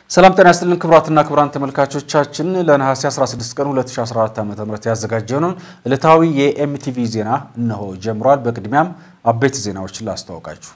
ሰላም ጤና ይስጥልን ክቡራትና ክቡራን ተመልካቾቻችን ለነሐሴ 16 ቀን 2014 ዓ.ም ያዘጋጀነውን ዕለታዊ የኤምቲቪ ዜና እነሆ ጀምሯል። በቅድሚያም አበይት ዜናዎችን ላስተዋውቃችሁ።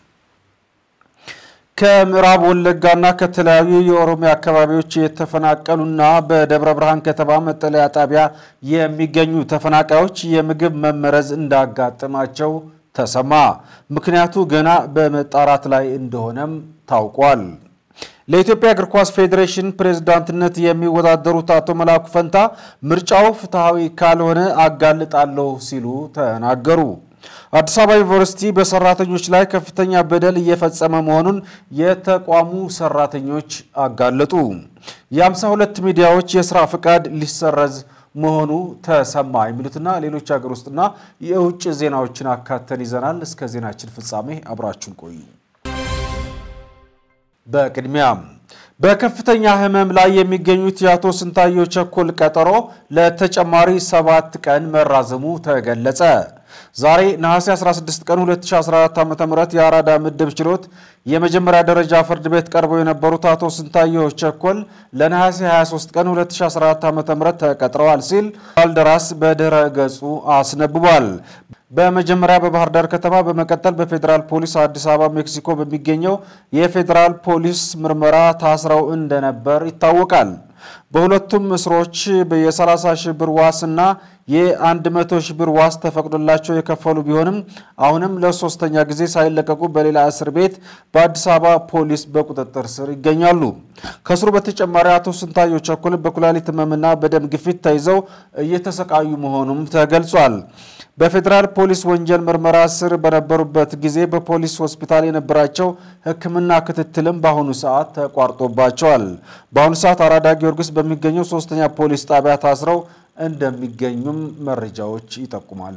ከምዕራብ ወለጋና ከተለያዩ የኦሮሚያ አካባቢዎች የተፈናቀሉና በደብረ ብርሃን ከተማ መጠለያ ጣቢያ የሚገኙ ተፈናቃዮች የምግብ መመረዝ እንዳጋጠማቸው ተሰማ። ምክንያቱ ገና በመጣራት ላይ እንደሆነም ታውቋል። ለኢትዮጵያ እግር ኳስ ፌዴሬሽን ፕሬዝዳንትነት የሚወዳደሩት አቶ መላኩ ፈንታ ምርጫው ፍትሐዊ ካልሆነ አጋልጣለሁ ሲሉ ተናገሩ። አዲስ አበባ ዩኒቨርሲቲ በሰራተኞች ላይ ከፍተኛ በደል እየፈጸመ መሆኑን የተቋሙ ሰራተኞች አጋለጡ። የአምሳ ሁለት ሚዲያዎች የስራ ፍቃድ ሊሰረዝ መሆኑ ተሰማ። የሚሉትና ሌሎች ሀገር ውስጥና የውጭ ዜናዎችን አካተን ይዘናል። እስከ ዜናችን ፍጻሜ አብራችሁን ቆዩ። በቅድሚያም በከፍተኛ ሕመም ላይ የሚገኙት የአቶ ስንታየሁ ቸኮል ቀጠሮ ለተጨማሪ ሰባት ቀን መራዘሙ ተገለጸ። ዛሬ ነሐሴ 16 ቀን 2014 ዓ.ም የአራዳ ምድብ ችሎት የመጀመሪያ ደረጃ ፍርድ ቤት ቀርበው የነበሩት አቶ ስንታየሁ ቸኮል ለነሐሴ 23 ቀን 2014 ዓ.ም ተቀጥረዋል ሲል ባልደራስ በድረ ገጹ አስነብቧል። በመጀመሪያ በባህር ዳር ከተማ በመቀጠል በፌዴራል ፖሊስ አዲስ አበባ ሜክሲኮ በሚገኘው የፌዴራል ፖሊስ ምርመራ ታስረው እንደነበር ይታወቃል። በሁለቱም እስሮች የ30 ሺህ ብር ዋስና የ100 ሺህ ብር ዋስ ተፈቅዶላቸው የከፈሉ ቢሆንም አሁንም ለሶስተኛ ጊዜ ሳይለቀቁ በሌላ እስር ቤት በአዲስ አበባ ፖሊስ በቁጥጥር ስር ይገኛሉ። ከስሩ በተጨማሪ አቶ ስንታየሁ ቸኮል በኩላሊት ሕመምና በደም ግፊት ተይዘው እየተሰቃዩ መሆኑም ተገልጿል። በፌዴራል ፖሊስ ወንጀል ምርመራ ስር በነበሩበት ጊዜ በፖሊስ ሆስፒታል የነበራቸው ሕክምና ክትትልም በአሁኑ ሰዓት ተቋርጦባቸዋል። በአሁኑ ሰዓት አራዳ ጊዮርጊስ በሚገኘው ሶስተኛ ፖሊስ ጣቢያ ታስረው እንደሚገኙም መረጃዎች ይጠቁማሉ።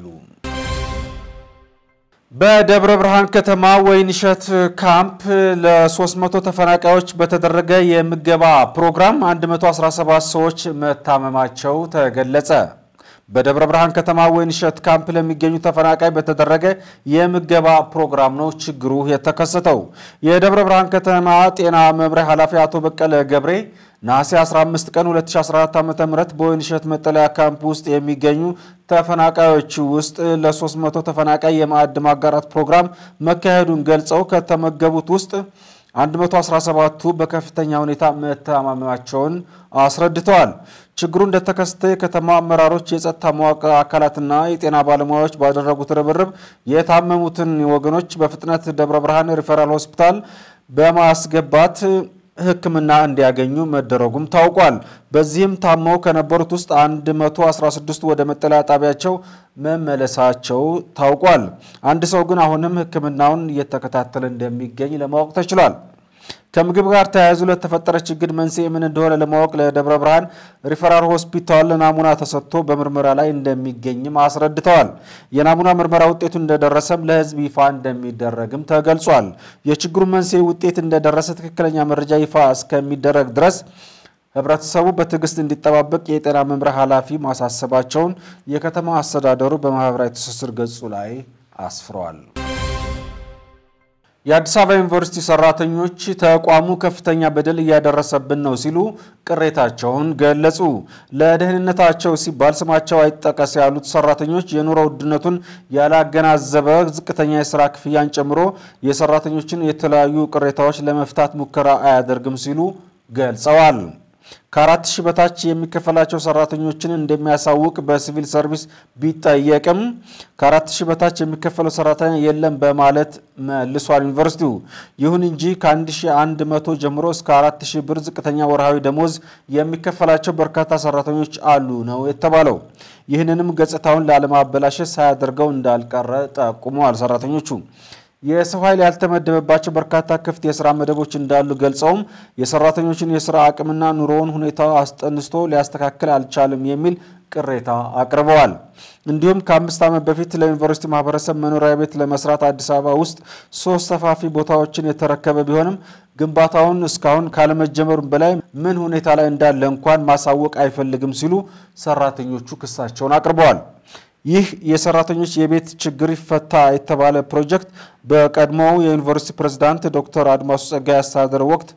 በደብረ ብርሃን ከተማ ወይንሸት ካምፕ ለ300 ተፈናቃዮች በተደረገ የምገባ ፕሮግራም 117 ሰዎች መታመማቸው ተገለጸ። በደብረ ብርሃን ከተማ ወይንሸት ካምፕ ለሚገኙ ተፈናቃይ በተደረገ የምገባ ፕሮግራም ነው ችግሩ የተከሰተው። የደብረ ብርሃን ከተማ ጤና መምሪያ ኃላፊ አቶ በቀለ ገብሬ ነሐሴ 15 ቀን 2014 ዓ.ም በወይንሸት መጠለያ ካምፕ ውስጥ የሚገኙ ተፈናቃዮች ውስጥ ለ300 ተፈናቃይ የማዕድ ማጋራት ፕሮግራም መካሄዱን ገልጸው ከተመገቡት ውስጥ 117ቱ በከፍተኛ ሁኔታ መታመማቸውን አስረድተዋል። ችግሩ እንደተከሰተ የከተማ አመራሮች፣ የጸጥታ መዋቅር አካላትና የጤና ባለሙያዎች ባደረጉት ርብርብ የታመሙትን ወገኖች በፍጥነት ደብረ ብርሃን ሪፈራል ሆስፒታል በማስገባት ሕክምና እንዲያገኙ መደረጉም ታውቋል። በዚህም ታመው ከነበሩት ውስጥ 116 ወደ መጠለያ ጣቢያቸው መመለሳቸው ታውቋል። አንድ ሰው ግን አሁንም ሕክምናውን እየተከታተለ እንደሚገኝ ለማወቅ ተችሏል። ከምግብ ጋር ተያይዞ ለተፈጠረ ችግር መንስኤ ምን እንደሆነ ለማወቅ ለደብረ ብርሃን ሪፈራል ሆስፒታል ናሙና ተሰጥቶ በምርመራ ላይ እንደሚገኝም አስረድተዋል። የናሙና ምርመራ ውጤቱ እንደደረሰም ለሕዝብ ይፋ እንደሚደረግም ተገልጿል። የችግሩ መንስኤ ውጤት እንደደረሰ ትክክለኛ መረጃ ይፋ እስከሚደረግ ድረስ ህብረተሰቡ በትዕግስት እንዲጠባበቅ የጤና መምሪያ ኃላፊ ማሳሰባቸውን የከተማ አስተዳደሩ በማህበራዊ ትስስር ገጹ ላይ አስፍረዋል። የአዲስ አበባ ዩኒቨርሲቲ ሰራተኞች ተቋሙ ከፍተኛ በደል እያደረሰብን ነው ሲሉ ቅሬታቸውን ገለጹ። ለደህንነታቸው ሲባል ስማቸው አይጠቀስ ያሉት ሰራተኞች የኑሮ ውድነቱን ያላገናዘበ ዝቅተኛ የስራ ክፍያን ጨምሮ የሰራተኞችን የተለያዩ ቅሬታዎች ለመፍታት ሙከራ አያደርግም ሲሉ ገልጸዋል። ከአራት ሺህ በታች የሚከፈላቸው ሰራተኞችን እንደሚያሳውቅ በሲቪል ሰርቪስ ቢጠየቅም ከአራት ሺህ በታች የሚከፈለው ሰራተኛ የለም በማለት መልሷል ዩኒቨርሲቲው። ይሁን እንጂ ከ1100 ጀምሮ እስከ 4000 ብር ዝቅተኛ ወርሃዊ ደሞዝ የሚከፈላቸው በርካታ ሰራተኞች አሉ ነው የተባለው። ይህንንም ገጽታውን ላለማበላሸት ሳያደርገው እንዳልቀረ ጠቁመዋል ሰራተኞቹ። የሰው ኃይል ያልተመደበባቸው በርካታ ክፍት የስራ መደቦች እንዳሉ ገልጸውም የሰራተኞችን የስራ አቅምና ኑሮውን ሁኔታ አስጠንስቶ ሊያስተካክል አልቻለም የሚል ቅሬታ አቅርበዋል። እንዲሁም ከአምስት ዓመት በፊት ለዩኒቨርሲቲ ማህበረሰብ መኖሪያ ቤት ለመስራት አዲስ አበባ ውስጥ ሶስት ሰፋፊ ቦታዎችን የተረከበ ቢሆንም ግንባታውን እስካሁን ካለመጀመሩም በላይ ምን ሁኔታ ላይ እንዳለ እንኳን ማሳወቅ አይፈልግም ሲሉ ሰራተኞቹ ክሳቸውን አቅርበዋል። ይህ የሰራተኞች የቤት ችግር ይፈታ የተባለ ፕሮጀክት በቀድሞው የዩኒቨርሲቲ ፕሬዝዳንት ዶክተር አድማሱ ጸጋይ አስተዳደር ወቅት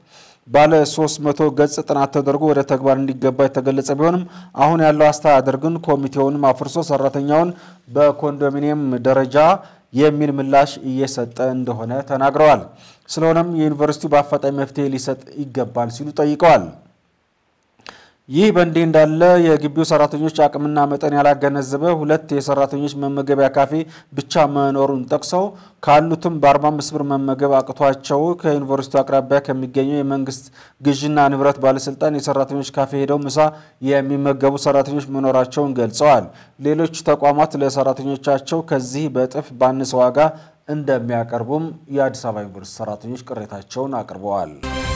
ባለ 300 ገጽ ጥናት ተደርጎ ወደ ተግባር እንዲገባ የተገለጸ ቢሆንም አሁን ያለው አስተዳደር ግን ኮሚቴውንም አፍርሶ ሰራተኛውን በኮንዶሚኒየም ደረጃ የሚል ምላሽ እየሰጠ እንደሆነ ተናግረዋል። ስለሆነም የዩኒቨርሲቲው በአፋጣኝ መፍትሄ ሊሰጥ ይገባል ሲሉ ጠይቀዋል። ይህ በእንዲህ እንዳለ የግቢው ሰራተኞች አቅምና መጠን ያላገነዘበ ሁለት የሰራተኞች መመገቢያ ካፌ ብቻ መኖሩን ጠቅሰው ካሉትም በ45 ብር መመገብ አቅቷቸው ከዩኒቨርሲቲው አቅራቢያ ከሚገኘው የመንግስት ግዥና ንብረት ባለስልጣን የሰራተኞች ካፌ ሄደው ምሳ የሚመገቡ ሰራተኞች መኖራቸውን ገልጸዋል። ሌሎች ተቋማት ለሰራተኞቻቸው ከዚህ በእጥፍ ባነሰ ዋጋ እንደሚያቀርቡም የአዲስ አበባ ዩኒቨርሲቲ ሰራተኞች ቅሬታቸውን አቅርበዋል።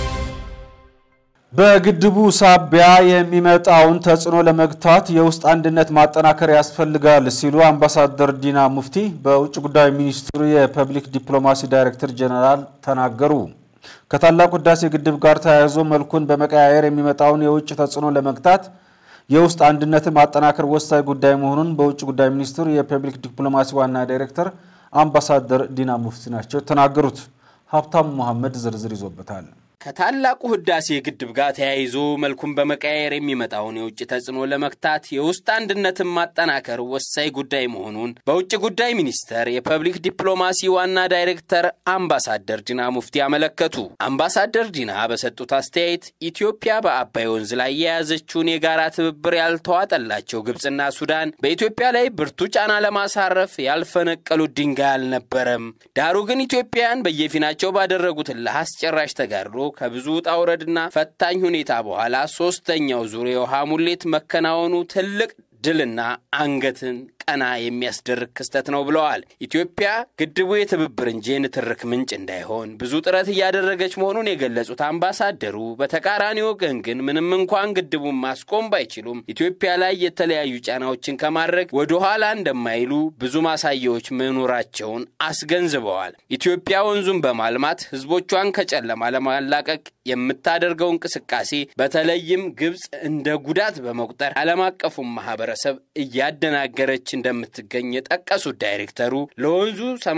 በግድቡ ሳቢያ የሚመጣውን ተጽዕኖ ለመግታት የውስጥ አንድነት ማጠናከር ያስፈልጋል ሲሉ አምባሳደር ዲና ሙፍቲ በውጭ ጉዳይ ሚኒስትሩ የፐብሊክ ዲፕሎማሲ ዳይሬክተር ጄኔራል ተናገሩ። ከታላቁ ህዳሴ ግድብ ጋር ተያይዞ መልኩን በመቀያየር የሚመጣውን የውጭ ተጽዕኖ ለመግታት የውስጥ አንድነትን ማጠናከር ወሳኝ ጉዳይ መሆኑን በውጭ ጉዳይ ሚኒስትሩ የፐብሊክ ዲፕሎማሲ ዋና ዳይሬክተር አምባሳደር ዲና ሙፍቲ ናቸው የተናገሩት። ሀብታሙ መሐመድ ዝርዝር ይዞበታል። ከታላቁ ህዳሴ ግድብ ጋር ተያይዞ መልኩን በመቀያየር የሚመጣውን የውጭ ተጽዕኖ ለመግታት የውስጥ አንድነትን ማጠናከር ወሳኝ ጉዳይ መሆኑን በውጭ ጉዳይ ሚኒስቴር የፐብሊክ ዲፕሎማሲ ዋና ዳይሬክተር አምባሳደር ዲና ሙፍቲ አመለከቱ። አምባሳደር ዲና በሰጡት አስተያየት ኢትዮጵያ በአባይ ወንዝ ላይ የያዘችውን የጋራ ትብብር ያልተዋጠላቸው ግብፅና ሱዳን በኢትዮጵያ ላይ ብርቱ ጫና ለማሳረፍ ያልፈነቀሉት ድንጋይ አልነበረም። ዳሩ ግን ኢትዮጵያውያን በየፊናቸው ባደረጉት እልህ አስጨራሽ ተጋድሎ ከብዙ ውጣ ውረድና ፈታኝ ሁኔታ በኋላ ሶስተኛው ዙር የውሃ ሙሌት መከናወኑ ትልቅ ድልና አንገትን ቀና የሚያስደርግ ክስተት ነው ብለዋል። ኢትዮጵያ ግድቡ የትብብር እንጂ የንትርክ ምንጭ እንዳይሆን ብዙ ጥረት እያደረገች መሆኑን የገለጹት አምባሳደሩ በተቃራኒ ወገን ግን ምንም እንኳን ግድቡን ማስቆም ባይችሉም ኢትዮጵያ ላይ የተለያዩ ጫናዎችን ከማድረግ ወደ ኋላ እንደማይሉ ብዙ ማሳያዎች መኖራቸውን አስገንዝበዋል። ኢትዮጵያ ወንዙን በማልማት ሕዝቦቿን ከጨለማ ለማላቀቅ የምታደርገው እንቅስቃሴ በተለይም ግብፅ እንደ ጉዳት በመቁጠር ዓለም አቀፉን ማህበረሰብ እያደናገረች እንደምትገኝ የጠቀሱት ዳይሬክተሩ ለወንዙ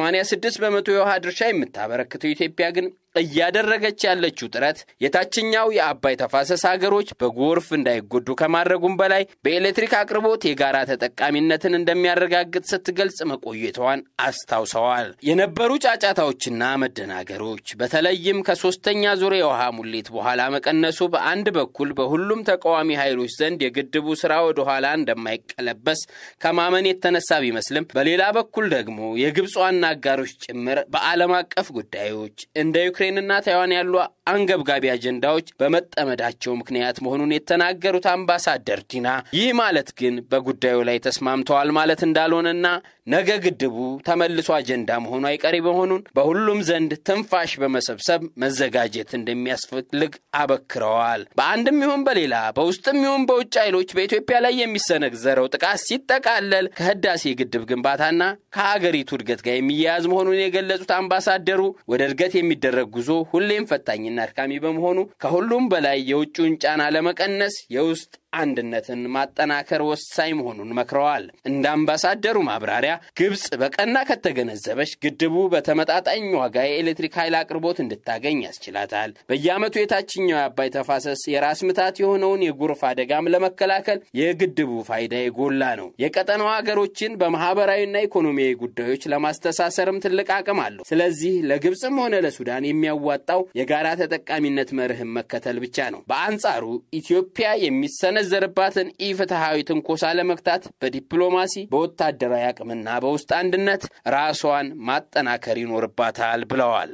86 በመቶ የውሃ ድርሻ የምታበረክተው ኢትዮጵያ ግን እያደረገች ያለችው ጥረት የታችኛው የአባይ ተፋሰስ ሀገሮች በጎርፍ እንዳይጎዱ ከማድረጉም በላይ በኤሌክትሪክ አቅርቦት የጋራ ተጠቃሚነትን እንደሚያረጋግጥ ስትገልጽ መቆየቷን አስታውሰዋል። የነበሩ ጫጫታዎችና መደናገሮች በተለይም ከሶስተኛ ዙር የውሃ ሙሌት በኋላ መቀነሱ በአንድ በኩል በሁሉም ተቃዋሚ ኃይሎች ዘንድ የግድቡ ስራ ወደ ኋላ እንደማይቀለበስ ከማመን የተነሳ ቢመስልም በሌላ በኩል ደግሞ የግብፅ ዋና አጋሮች ጭምር በዓለም አቀፍ ጉዳዮች እንደ ዩክሬንና ታይዋን ያሉ አንገብጋቢ አጀንዳዎች በመጠመዳቸው ምክንያት መሆኑን የተናገሩት አምባሳደር ዲና ይህ ማለት ግን በጉዳዩ ላይ ተስማምተዋል ማለት እንዳልሆነና ነገ ግድቡ ተመልሶ አጀንዳ መሆኑ አይቀሬ መሆኑን በሁሉም ዘንድ ትንፋሽ በመሰብሰብ መዘጋጀት እንደሚያስፈልግ አበክረዋል። በአንድም ይሁን በሌላ በውስጥም ይሁን በውጭ ኃይሎች በኢትዮጵያ ላይ የሚሰነዘረው ጥቃት ሲጠቃለል ከህዳሴ ግድብ ግንባታና ከሀገሪቱ እድገት ጋር የሚያያዝ መሆኑን የገለጹት አምባሳደሩ ወደ እድገት የሚደረግ ጉዞ ሁሌም ፈታኝና አድካሚ በመሆኑ ከሁሉም በላይ የውጭውን ጫና ለመቀነስ የውስጥ አንድነትን ማጠናከር ወሳኝ መሆኑን መክረዋል። እንደ አምባሳደሩ ማብራሪያ ግብፅ በቀና ከተገነዘበች ግድቡ በተመጣጣኝ ዋጋ የኤሌክትሪክ ኃይል አቅርቦት እንድታገኝ ያስችላታል። በየዓመቱ የታችኛው የአባይ ተፋሰስ የራስ ምታት የሆነውን የጎርፍ አደጋም ለመከላከል የግድቡ ፋይዳ የጎላ ነው። የቀጠናው ሀገሮችን በማህበራዊና ኢኮኖሚያዊ ጉዳዮች ለማስተሳሰርም ትልቅ አቅም አለው። ስለዚህ ለግብፅም ሆነ ለሱዳን የሚያዋጣው የጋራ ተጠቃሚነት መርህን መከተል ብቻ ነው። በአንጻሩ ኢትዮጵያ የሚሰነ ዘርባትን ኢፍትሐዊ ትንኮሳ ለመግታት በዲፕሎማሲ በወታደራዊ አቅምና በውስጥ አንድነት ራሷን ማጠናከር ይኖርባታል ብለዋል።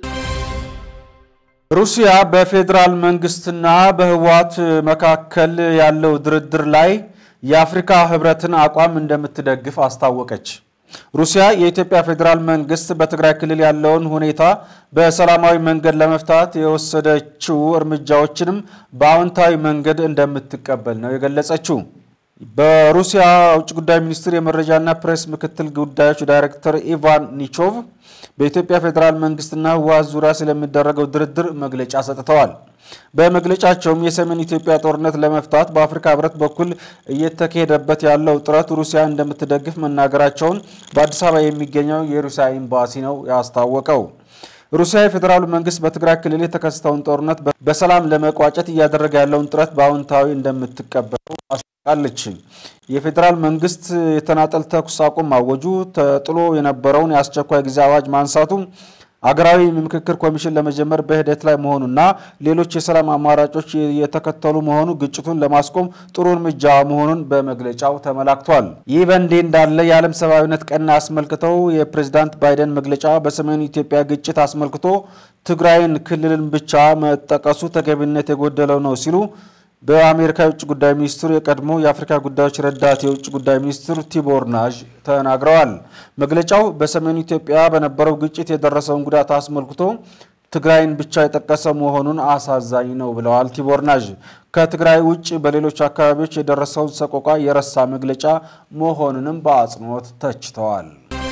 ሩሲያ በፌዴራል መንግስትና በህወሓት መካከል ያለው ድርድር ላይ የአፍሪካ ህብረትን አቋም እንደምትደግፍ አስታወቀች። ሩሲያ የኢትዮጵያ ፌዴራል መንግስት በትግራይ ክልል ያለውን ሁኔታ በሰላማዊ መንገድ ለመፍታት የወሰደችው እርምጃዎችንም በአዎንታዊ መንገድ እንደምትቀበል ነው የገለጸችው። በሩሲያ ውጭ ጉዳይ ሚኒስቴር የመረጃና ፕሬስ ምክትል ጉዳዮች ዳይሬክተር ኢቫን ኒቾቭ በኢትዮጵያ ፌዴራል መንግስትና ህወሓት ዙሪያ ስለሚደረገው ድርድር መግለጫ ሰጥተዋል። በመግለጫቸውም የሰሜን ኢትዮጵያ ጦርነት ለመፍታት በአፍሪካ ህብረት በኩል እየተካሄደበት ያለው ጥረት ሩሲያ እንደምትደግፍ መናገራቸውን በአዲስ አበባ የሚገኘው የሩሲያ ኤምባሲ ነው ያስታወቀው። ሩሲያ የፌዴራሉ መንግስት በትግራይ ክልል የተከሰተውን ጦርነት በሰላም ለመቋጨት እያደረገ ያለውን ጥረት በአዎንታዊ እንደምትቀበለው አስታውቃለች። የፌዴራል መንግስት የተናጠል ተኩስ አቁም ማወጁ፣ ተጥሎ የነበረውን የአስቸኳይ ጊዜ አዋጅ ማንሳቱ አገራዊ ምክክር ኮሚሽን ለመጀመር በሂደት ላይ መሆኑና ሌሎች የሰላም አማራጮች የተከተሉ መሆኑ ግጭቱን ለማስቆም ጥሩ እርምጃ መሆኑን በመግለጫው ተመላክቷል። ይህ በእንዲህ እንዳለ የዓለም ሰብአዊነት ቀን አስመልክተው የፕሬዝዳንት ባይደን መግለጫ በሰሜኑ ኢትዮጵያ ግጭት አስመልክቶ ትግራይን ክልልን ብቻ መጠቀሱ ተገቢነት የጎደለው ነው ሲሉ በአሜሪካ የውጭ ጉዳይ ሚኒስትር የቀድሞ የአፍሪካ ጉዳዮች ረዳት የውጭ ጉዳይ ሚኒስትር ቲቦር ናዥ ተናግረዋል። መግለጫው በሰሜኑ ኢትዮጵያ በነበረው ግጭት የደረሰውን ጉዳት አስመልክቶ ትግራይን ብቻ የጠቀሰ መሆኑን አሳዛኝ ነው ብለዋል ቲቦር ናዥ። ከትግራይ ውጭ በሌሎች አካባቢዎች የደረሰውን ሰቆቃ የረሳ መግለጫ መሆኑንም በአጽንኦት ተችተዋል።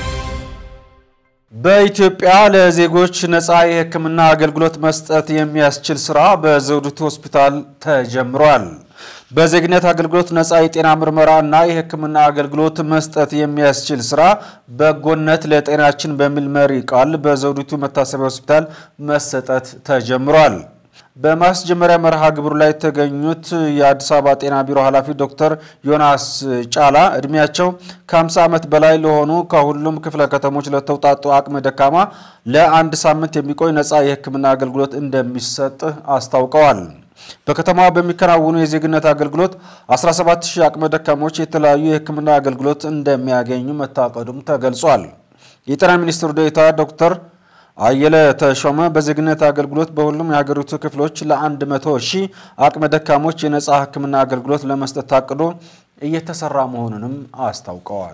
በኢትዮጵያ ለዜጎች ነፃ የሕክምና አገልግሎት መስጠት የሚያስችል ስራ በዘውዲቱ ሆስፒታል ተጀምሯል። በዜግነት አገልግሎት ነፃ የጤና ምርመራ እና የሕክምና አገልግሎት መስጠት የሚያስችል ስራ በጎነት ለጤናችን በሚል መሪ ቃል በዘውዲቱ መታሰቢያ ሆስፒታል መሰጠት ተጀምሯል። በማስጀመሪያ መርሃ ግብሩ ላይ የተገኙት የአዲስ አበባ ጤና ቢሮ ኃላፊ ዶክተር ዮናስ ጫላ እድሜያቸው ከ50 ዓመት በላይ ለሆኑ ከሁሉም ክፍለ ከተሞች ለተውጣጡ አቅመ ደካማ ለአንድ ሳምንት የሚቆይ ነፃ የሕክምና አገልግሎት እንደሚሰጥ አስታውቀዋል። በከተማዋ በሚከናወኑ የዜግነት አገልግሎት 17000 አቅመ ደካሞች የተለያዩ የሕክምና አገልግሎት እንደሚያገኙ መታቀዱም ተገልጿል። የጤና ሚኒስትሩ ዴኤታ ዶክተር አየለ ተሾመ በዜግነት አገልግሎት በሁሉም የሀገሪቱ ክፍሎች ለአንድ መቶ ሺህ አቅመ ደካሞች የነፃ ሕክምና አገልግሎት ለመስጠት ታቅዶ እየተሰራ መሆኑንም አስታውቀዋል።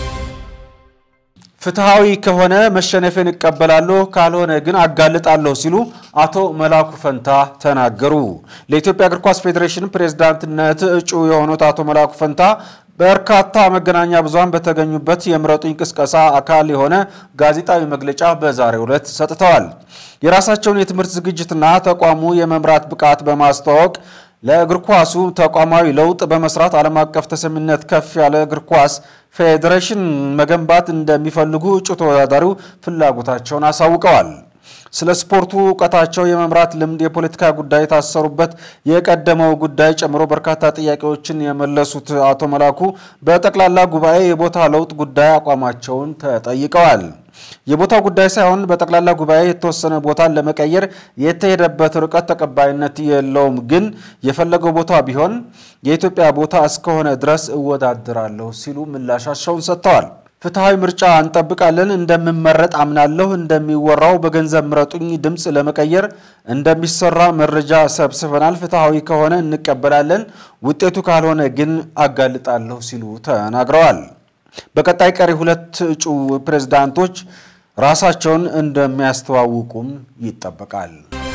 ፍትሐዊ ከሆነ መሸነፌን እቀበላለሁ፣ ካልሆነ ግን አጋልጣለሁ ሲሉ አቶ መላኩ ፈንታ ተናገሩ። ለኢትዮጵያ እግር ኳስ ፌዴሬሽን ፕሬዝዳንትነት እጩ የሆኑት አቶ መላኩ ፈንታ በርካታ መገናኛ ብዙሃን በተገኙበት የምረጡኝ ቅስቀሳ አካል የሆነ ጋዜጣዊ መግለጫ በዛሬው ዕለት ሰጥተዋል። የራሳቸውን የትምህርት ዝግጅትና ተቋሙ የመምራት ብቃት በማስተዋወቅ ለእግር ኳሱ ተቋማዊ ለውጥ በመስራት ዓለም አቀፍ ተሰሚነት ከፍ ያለ እግር ኳስ ፌዴሬሽን መገንባት እንደሚፈልጉ እጩ ተወዳዳሪው ፍላጎታቸውን አሳውቀዋል። ስለ ስፖርቱ እውቀታቸው፣ የመምራት ልምድ፣ የፖለቲካ ጉዳይ የታሰሩበት የቀደመው ጉዳይ ጨምሮ በርካታ ጥያቄዎችን የመለሱት አቶ መላኩ በጠቅላላ ጉባኤ የቦታ ለውጥ ጉዳይ አቋማቸውን ተጠይቀዋል። የቦታው ጉዳይ ሳይሆን በጠቅላላ ጉባኤ የተወሰነ ቦታን ለመቀየር የተሄደበት ርቀት ተቀባይነት የለውም፣ ግን የፈለገው ቦታ ቢሆን የኢትዮጵያ ቦታ እስከሆነ ድረስ እወዳደራለሁ ሲሉ ምላሻቸውን ሰጥተዋል። ፍትሐዊ ምርጫ እንጠብቃለን። እንደምመረጥ አምናለሁ። እንደሚወራው በገንዘብ ምረጡኝ ድምፅ ለመቀየር እንደሚሰራ መረጃ ሰብስበናል። ፍትሐዊ ከሆነ እንቀበላለን፣ ውጤቱ ካልሆነ ግን አጋልጣለሁ ሲሉ ተናግረዋል። በቀጣይ ቀሪ ሁለት እጩ ፕሬዝዳንቶች ራሳቸውን እንደሚያስተዋውቁም ይጠበቃል።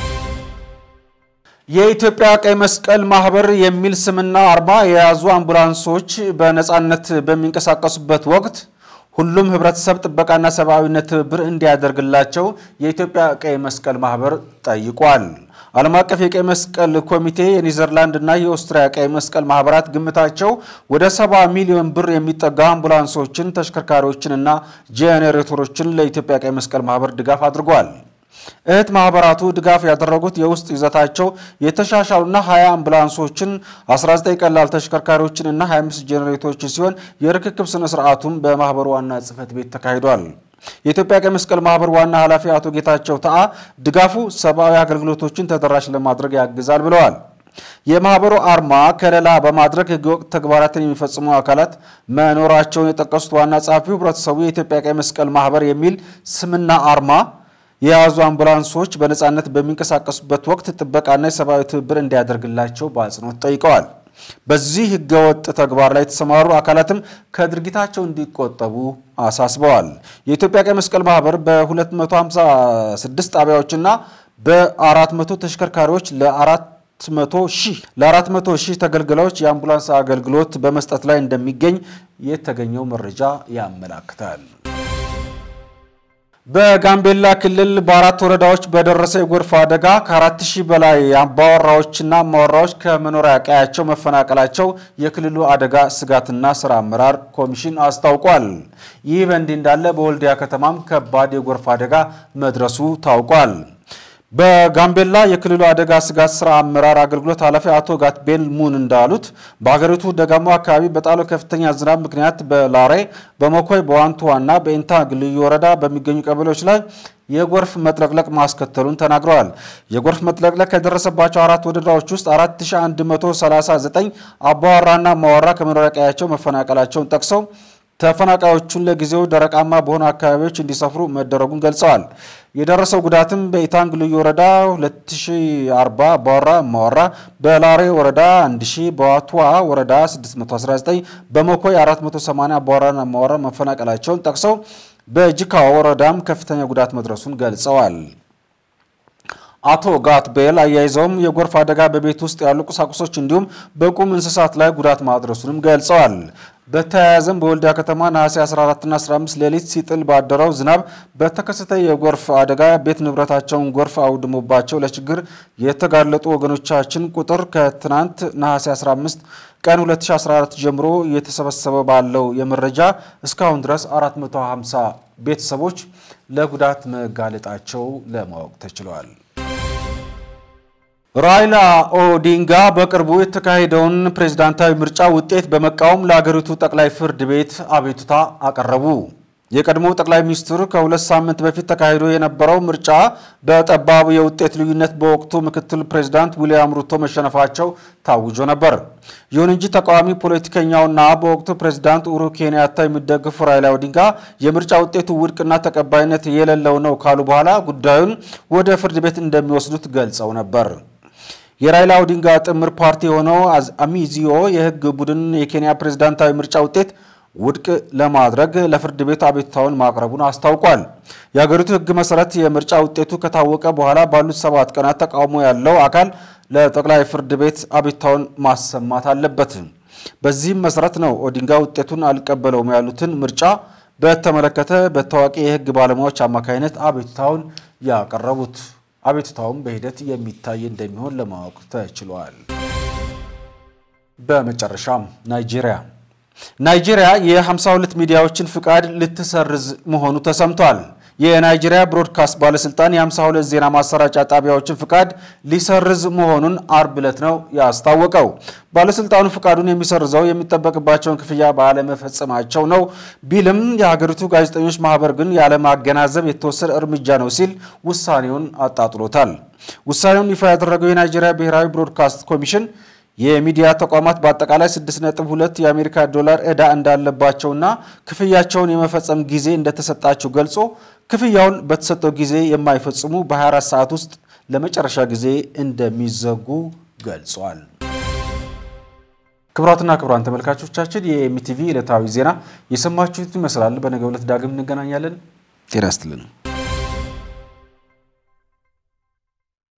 የኢትዮጵያ ቀይ መስቀል ማህበር የሚል ስምና አርማ የያዙ አምቡላንሶች በነፃነት በሚንቀሳቀሱበት ወቅት ሁሉም ህብረተሰብ ጥበቃና ሰብአዊነት ትብብር እንዲያደርግላቸው የኢትዮጵያ ቀይ መስቀል ማህበር ጠይቋል። ዓለም አቀፍ የቀይ መስቀል ኮሚቴ የኔዘርላንድ እና የኦስትሪያ ቀይ መስቀል ማህበራት ግምታቸው ወደ ሰባ ሚሊዮን ብር የሚጠጋ አምቡላንሶችን፣ ተሽከርካሪዎችንና ጄኔሬተሮችን ለኢትዮጵያ ቀይ መስቀል ማህበር ድጋፍ አድርጓል። እህት ማህበራቱ ድጋፍ ያደረጉት የውስጥ ይዘታቸው የተሻሻሉና 20 አምቡላንሶችን 19 ቀላል ተሽከርካሪዎችን እና 25 ጄኔሬተሮችን ሲሆን የርክክብ ስነ ስርዓቱም በማህበሩ ዋና ጽህፈት ቤት ተካሂዷል። የኢትዮጵያ ቀይ መስቀል ማህበር ዋና ኃላፊ አቶ ጌታቸው ተአ ድጋፉ ሰብአዊ አገልግሎቶችን ተደራሽ ለማድረግ ያግዛል ብለዋል። የማህበሩ አርማ ከለላ በማድረግ ህገወጥ ተግባራትን የሚፈጽሙ አካላት መኖራቸውን የጠቀሱት ዋና ጸሐፊው ህብረተሰቡ የኢትዮጵያ ቀይ መስቀል ማህበር የሚል ስምና አርማ የያዙ አምቡላንሶች በነፃነት በሚንቀሳቀሱበት ወቅት ጥበቃና የሰብአዊ ትብብር እንዲያደርግላቸው በአጽንኦት ጠይቀዋል። በዚህ ህገወጥ ተግባር ላይ የተሰማሩ አካላትም ከድርጊታቸው እንዲቆጠቡ አሳስበዋል። የኢትዮጵያ ቀይ መስቀል ማህበር በ256 ጣቢያዎችና በ400 ተሽከርካሪዎች ለ400 ሺህ ለ400 ሺህ ተገልጋዮች የአምቡላንስ አገልግሎት በመስጠት ላይ እንደሚገኝ የተገኘው መረጃ ያመላክታል። በጋምቤላ ክልል በአራት ወረዳዎች በደረሰ የጎርፍ አደጋ ከአራት ሺህ በላይ አባወራዎችና አማወራዎች ከመኖሪያ ቀያቸው መፈናቀላቸው የክልሉ አደጋ ስጋትና ስራ አመራር ኮሚሽን አስታውቋል። ይህ በእንዲህ እንዳለ በወልዲያ ከተማም ከባድ የጎርፍ አደጋ መድረሱ ታውቋል። በጋምቤላ የክልሉ አደጋ ስጋት ስራ አመራር አገልግሎት ኃላፊ አቶ ጋትቤል ሙን እንዳሉት በሀገሪቱ ደጋማ አካባቢ በጣለው ከፍተኛ ዝናብ ምክንያት በላሬ፣ በመኮይ፣ በዋንቱዋና በኢንታንግ ልዩ ወረዳ በሚገኙ ቀበሌዎች ላይ የጎርፍ መጥለቅለቅ ማስከተሉን ተናግረዋል። የጎርፍ መጥለቅለቅ ከደረሰባቸው አራት ወረዳዎች ውስጥ 4139 አባወራና ማወራ ከመኖሪያ ቀያቸው መፈናቀላቸውን ጠቅሰው ተፈናቃዮቹን ለጊዜው ደረቃማ በሆኑ አካባቢዎች እንዲሰፍሩ መደረጉን ገልጸዋል። የደረሰው ጉዳትም በኢታንግ ልዩ ወረዳ 2040 አባወራ ማወራ፣ በላሬ ወረዳ 1000፣ በዋቱዋ ወረዳ 619፣ በመኮይ 480 አባወራና ማወራ መፈናቀላቸውን ጠቅሰው በጅካ ወረዳም ከፍተኛ ጉዳት መድረሱን ገልጸዋል። አቶ ጋት ቤል አያይዘውም የጎርፍ አደጋ በቤት ውስጥ ያሉ ቁሳቁሶች እንዲሁም በቁም እንስሳት ላይ ጉዳት ማድረሱንም ገልጸዋል። በተያያዘም በወልዲያ ከተማ ነሐሴ 14ና 15 ሌሊት ሲጥል ባደረው ዝናብ በተከሰተ የጎርፍ አደጋ ቤት ንብረታቸውን ጎርፍ አውድሞባቸው ለችግር የተጋለጡ ወገኖቻችን ቁጥር ከትናንት ነሐሴ 15 ቀን 2014 ጀምሮ እየተሰበሰበ ባለው የመረጃ እስካሁን ድረስ 450 ቤተሰቦች ለጉዳት መጋለጣቸው ለማወቅ ተችሏል። ራይላ ኦዲንጋ በቅርቡ የተካሄደውን ፕሬዝዳንታዊ ምርጫ ውጤት በመቃወም ለአገሪቱ ጠቅላይ ፍርድ ቤት አቤቱታ አቀረቡ። የቀድሞው ጠቅላይ ሚኒስትር ከሁለት ሳምንት በፊት ተካሂዶ የነበረው ምርጫ በጠባቡ የውጤት ልዩነት በወቅቱ ምክትል ፕሬዝዳንት ዊልያም ሩቶ መሸነፋቸው ታውጆ ነበር። ይሁን እንጂ ተቃዋሚ ፖለቲከኛውና በወቅቱ ፕሬዝዳንት ኡሁሩ ኬንያታ የሚደግፉ ራይላ ኦዲንጋ የምርጫ ውጤቱ ውድቅና ተቀባይነት የሌለው ነው ካሉ በኋላ ጉዳዩን ወደ ፍርድ ቤት እንደሚወስዱት ገልጸው ነበር። የራይላ ኦዲንጋ ጥምር ፓርቲ የሆነው አሚዚዮ የህግ ቡድን የኬንያ ፕሬዝዳንታዊ ምርጫ ውጤት ውድቅ ለማድረግ ለፍርድ ቤት አቤቱታውን ማቅረቡን አስታውቋል። የሀገሪቱ ህግ መሰረት የምርጫ ውጤቱ ከታወቀ በኋላ ባሉት ሰባት ቀናት ተቃውሞ ያለው አካል ለጠቅላይ ፍርድ ቤት አቤቱታውን ማሰማት አለበት። በዚህም መሰረት ነው ኦዲንጋ ውጤቱን አልቀበለውም ያሉትን ምርጫ በተመለከተ በታዋቂ የህግ ባለሙያዎች አማካኝነት አቤቱታውን ያቀረቡት። አቤቱታውም በሂደት የሚታይ እንደሚሆን ለማወቅ ተችሏል። በመጨረሻም ናይጄሪያ ናይጄሪያ የ52 ሚዲያዎችን ፍቃድ ልትሰርዝ መሆኑ ተሰምቷል። የናይጄሪያ ብሮድካስት ባለስልጣን የ52 ዜና ማሰራጫ ጣቢያዎችን ፍቃድ ሊሰርዝ መሆኑን አርብ ዕለት ነው ያስታወቀው። ባለስልጣኑ ፍቃዱን የሚሰርዘው የሚጠበቅባቸውን ክፍያ ባለመፈጸማቸው ነው ቢልም የሀገሪቱ ጋዜጠኞች ማህበር ግን ያለማገናዘብ የተወሰደ እርምጃ ነው ሲል ውሳኔውን አጣጥሎታል። ውሳኔውን ይፋ ያደረገው የናይጄሪያ ብሔራዊ ብሮድካስት ኮሚሽን የሚዲያ ተቋማት በአጠቃላይ 6.2 የአሜሪካ ዶላር ዕዳ እንዳለባቸውና ክፍያቸውን የመፈጸም ጊዜ እንደተሰጣቸው ገልጾ ክፍያውን በተሰጠው ጊዜ የማይፈጽሙ በ24 ሰዓት ውስጥ ለመጨረሻ ጊዜ እንደሚዘጉ ገልጿል። ክቡራትና ክቡራን ተመልካቾቻችን የኤምቲቪ ዕለታዊ ዜና የሰማችሁት ይመስላል። በነገው ዕለት ዳግም እንገናኛለን። ጤና ይስጥልን።